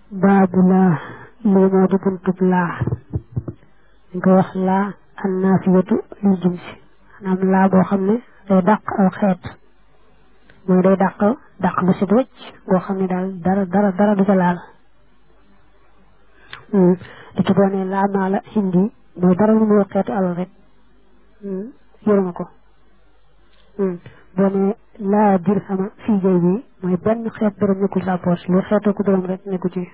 baabu laa lii moo di buntub laa dañ koy wax laa an naafiyatu lil jinsi maanaam laa boo xam ne day dàq aw xeet mooy day dàq dàq bu set wecc boo xam ne daal dara dara dara du ca laal di ci boo ne laa maa la hindi mooy dara lu muy xeetu alal rek yoruma ko boo ne laa dirhama fii jay bi mooy benn xeet dërëm nekkul sa poche lu xeetoo ko dërëm rek nekku ci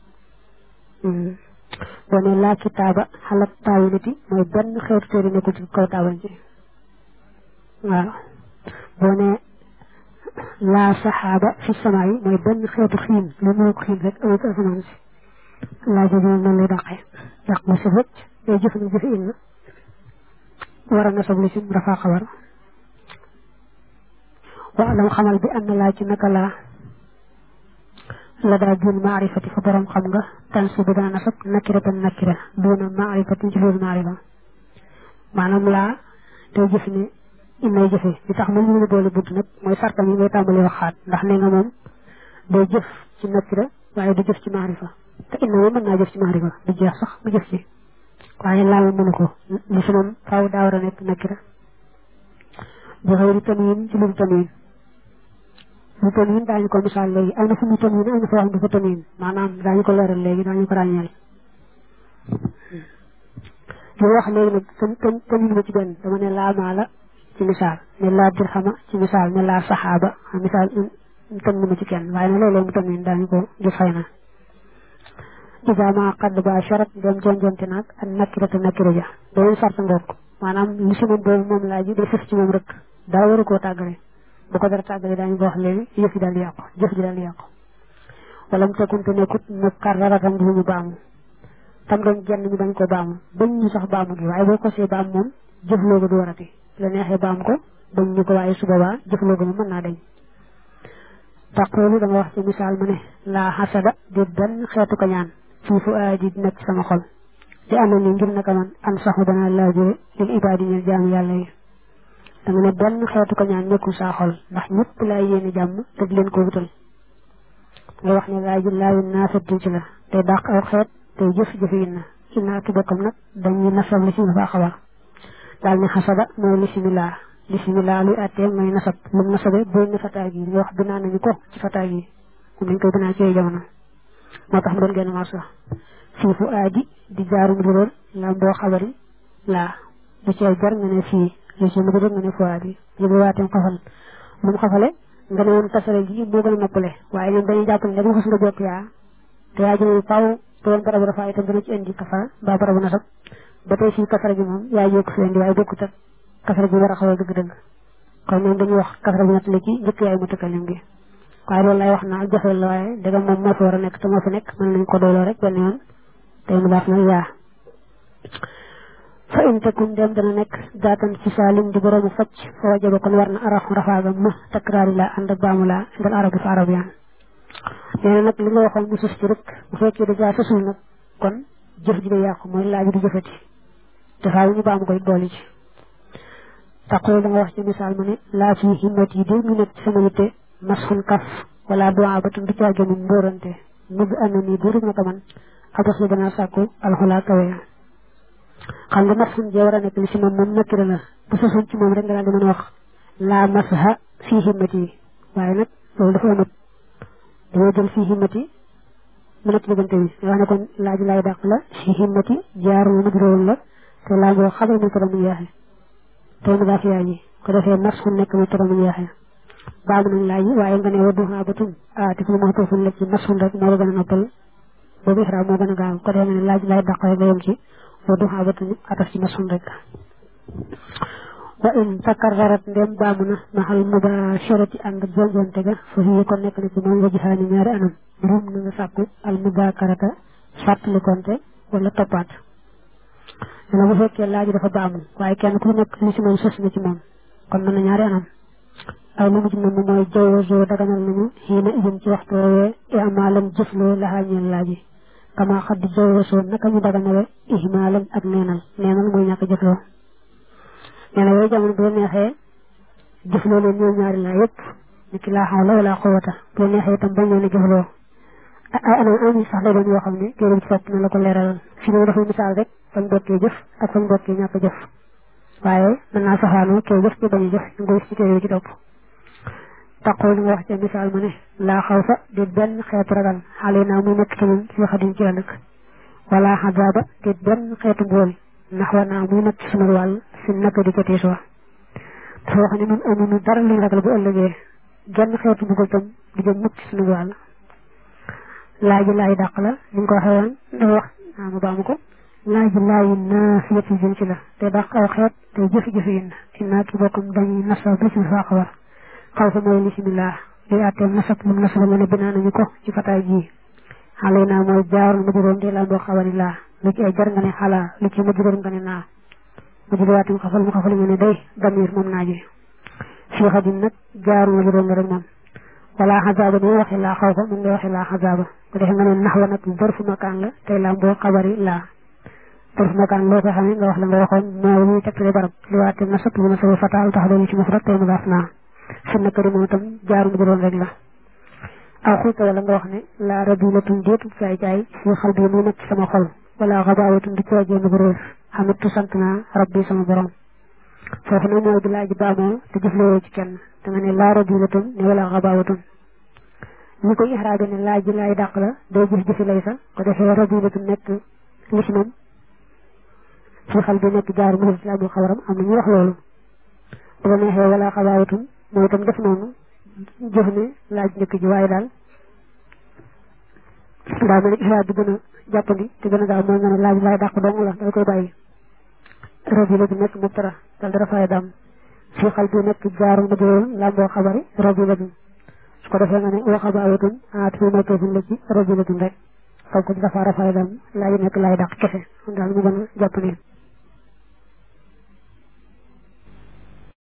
boo ne laa kitaaba xalat taawilati mooy benn xeetu téere nekkul ci kaw taabal ji waaw boo ne laa saxaaba fi sama yi mooy benn xeetu xiin lu muy xiin rek amul ci asamaan si laa jooju noonu lay dàqee dàq mu si wëcc day jëf na jëfe in na war a nasab li si rafaa xabar wa alam xamal bi am na laa ci naka laa la daa jun maarifati fa borom xam nga tan si bi dana nasab nakira tan nakira doona maarifati ci loolu maarifa maanaam laa day jëf ne innay jëfe li tax moom ñu boole bunt nag mooy sartam yi ngay tàmbali waxaat ndax nee nga moom day jëf ci nakira waaye du jëf ci maarifa te inna moom mën naa jëf ci maarifa du jeex sax mu jëf ci waaye laa moom mënu ko li si moom faaw daa war a nekk nakira bi xëyri tamiin ci lu tamiin lu tamiin daañu ko misaal léegi am na fu mu tamiin am na foo xam ne dafa tamiin maanaam daañu ko leeral léegi daañu ko ràññeel li wax léegi nag tamiin ma ci benn dama ne laa maala ci misaal ne laa dirhama ci misaal ne laa saxaaba misaal tamiin ma ci kenn waaye ne léeg-léeg mu tamiin daañu ko gis xëy na isa ma xadd ba sharat dem jonjonte naag ak nakira te nakira ja beneen sart ngoog maanaam li si moom boobu moom laa ji day fës ci moom rek daa waru koo tàggale bu ko dara tàggale daañu ko wax léegi yëf yi daal di yàqu jëf ji daal di yàqu wala mu tekkunte nekkut mu karraratam di ñu baamu tam doon genn ñu bañ ko baamu bañ ñu sax baamu gi waaye boo ko see baam moom jëfloo ko du warati la neexee baam ko bañ ñu ko waaye su boobaa jëfloo ko moom mën naa dañ taqoolu da nga wax ci misaal mu ne laa xasada di benn xeetu ko ñaan fii fu aadi di nekk sama xol di ànd ni ngir naka man am saxu dana laajure lil ibaadi ñeel jaamu yàlla yi danga ne benn xeetu ko ñaan nekkul saa xol ndax ñëpp laa yéene jàmm te di leen ko wutal nga wax ne laaji laayu naa fettin ci la day dàq aw xeet tey jëf-jëf yi na inna ki bokkam nag dañuy nasab li si nga faa xabar daal ne xasada mooy lisimilaa lisimilaa luy àttee mooy nasab lu mu nasabe booy ne fataa gi nga wax binaa nañu ko ci fataa gi moom dañ koy binaa ci jamono moo tax mu doon genn marsa fii fu aadi di jaarum lirool lam boo xabari laa lu ci jar nga ne fii lu ci mujj nga ne fu aadi yëgu waateem xafal lu mu xafale nga ne woon tasare gi moo gën a noppale waaye ñoom dañuy jàpp ne dañu xas nga jokk yaa te yaa jëlee faw te woon barabu dafa itam dina ci indi kafa mbaa barabu nasab ba tey fii kasara gi moom yaa yokk fi indi waaye bokkut ak kasara gi war a xawal dëgg-dëgg kon ñoom dañuy wax kasara bi nattale ci njëkk yaay mutakalim gi waaye loolu lay wax naa jafeel la waaye daga moom moo fi war a nekk te moo fi nekk mën nañ ko dooloo rek benn yoon tey mu daaf na yaa fa in takun dem dana nekk daatan ci saalim di boroomu facc fa wajaba kon war na arafu rafaaga ma takraari la ànd ak baamu la indal arabi fa arabiyaan nee na nag li nga waxoon mu sus ci rek bu fekkee dajaa susul nag kon jëf ji day yàqu mooy laaj di jëfati te faaw ñu baamu koy boole ci taqul da nga wax ci misaal ma ne laa fi himmat yi dé ñu nekk ci sama yitte masxun kaf wala duwaa ba tam du caage mu mbóorante mugg am na nii buurub na ko man abas la dana sàkku alxulaa kawe xam nga masxun jee war a nekk li si moom moom nakkira la bu sosoon ci moom rek nga daal di mën a wax laa masha fii himmat yi waaye nag loolu dafa amut dañoo jël fii himmat yi mu nekk diggante bi nga wax ne kon laaj laay dàq la fii himmat yi jaar mu mujrowoon la te laa ngoo xabar mu tara mu yeexe tey mu daaf yaay yi ko defee masxun nekk mu tara mu yeexe baamu nañ laaj yi waaye nga ne wa duhaa batun ah te fu ma tooful la ci masxun rek moo la gën a noppal boobu ixraam moo gën a gaaw ko defee nga ne laaj laay dàq rek nga yem ci wa duhaa batun ataf ci masxun rek wa in takarrarat ndem baamu na maxal mubasharati ànd jonjonte ga fa hiya kon nekk na ci moom wajihaani ñaari anam rum na nga sàkku al mudakarata fàttalikonte wala toppaat dana bu fekkee laaj dafa baamu waaye kenn ku nekk li si moom sës na ci moom kon mën na ñaari anam aw lu mu ci moom mooy jawwazoo daganal nañu xiina ijum ci waxtu woowee imaalan jëfloo laxaa ñeel laaji kama xaddi jawwazoo naka ñu daganale ihmaalan ak neenal neenal mooy ñàkk jëfloo nee na yooyu jamono bu la neexee jëfloo leen ñoom ñaari laa yëpp ni ki laa xawla wala quwwata bu la neexee itam bañ leen a jëfloo ay anam ami sax lay doon yoo xam ne téere bi ci topp na la ko leeralal fi ne dafay misaal rek fañ bokkee jëf ak fañ bokkee ñàkk jëf waaye mën naa saxaanoo kay jëf ci bañ a jëf ñu koy ci téere bi ci topp taqul nga wax ca misaal ma ne laa xaw fa di benn xeetu ragal xale naa muy nekk ci ñun ci xadim ci ëllëg wala xazaaba di benn xeetu mbool ndax war naa muy nekk ci sunu wàll fi naka di ca tiis wa dafa wax ne ñun amuñu dara luñ ragal bu ëllëgee genn xeetu mbugal tam di jëm mukk ci sunu wàll laaj laay dàq la ni nga ko waxee woon dafa wax ah ma baamu ko laaj laayi naafiyat yi jëm ci la te dàq aw xeet te jëfi-jëfi yin innaa ki bokkum dañuy nasa ba ci faa xabar xaw fa mooy bismillah luy àttee nasab lu nasaba nga ne binaa nañu ko ci fataay ji xale naa mooy jaarul ma juróom di laa boo xawani laa lu ci ay jar nga ne xalaa lu ci ma juróom nga ne naa ma juróom xafal mu xafal nga ne day damir moom naa ji fii xadim nag jaarul ma juróom nga rek moom wala xazaaba ni waxi laa xaw fa mun nga waxi laa xazaaba bu defee nga ne nax wa nag bërfu makaan la tey laa boo xabari laa bërfu makaan loo ko xamee nga wax la nga waxoon moo muy tegtale barab li waate nasab lu nasaba fataal tax doon ci mufrad tey mu daaf naa fi nakari moom itam jaaru mu juróom rek la aw xulta wala nga wax ne laa rabilatun déetu caay caay fii xal bi muy nekk ci sama xol wala xabaawatun di coojee bu réer xamitu sant naa rabbi sama borom foofu nag mooy di laaj baamoo te jëflewoo ci kenn da nga ne laa rabilatun ne wala xabaawatun ñi koy ixraabe ne laaj ji laay dàq la day jëf jëfi lay sa ko defee rabilatun nekk lismam fii xal bi nekk jaaru mu islam bu xabaram am na ñu wax loolu bu ko neexee wala xabaawatun mooy itam def noonu jëf ne laaj njëkk ji waaye daal daa mel ni ixraab bi gën a jàppandi te gën a gaaw mooy nga ne laaj laay dàq dong la dal koy bàyyi rabila bi nekk mubtara dal dara fay dam fii xal bi nekk jaaru ma jëloon lamboo xabari rabila bi su ko defee nga ne wa xabaawatun aat fi nekkee la ci rabila bi rek foog ko dafa rafay dam laaj nekk laay dàq kese daal mu gën a jàppandi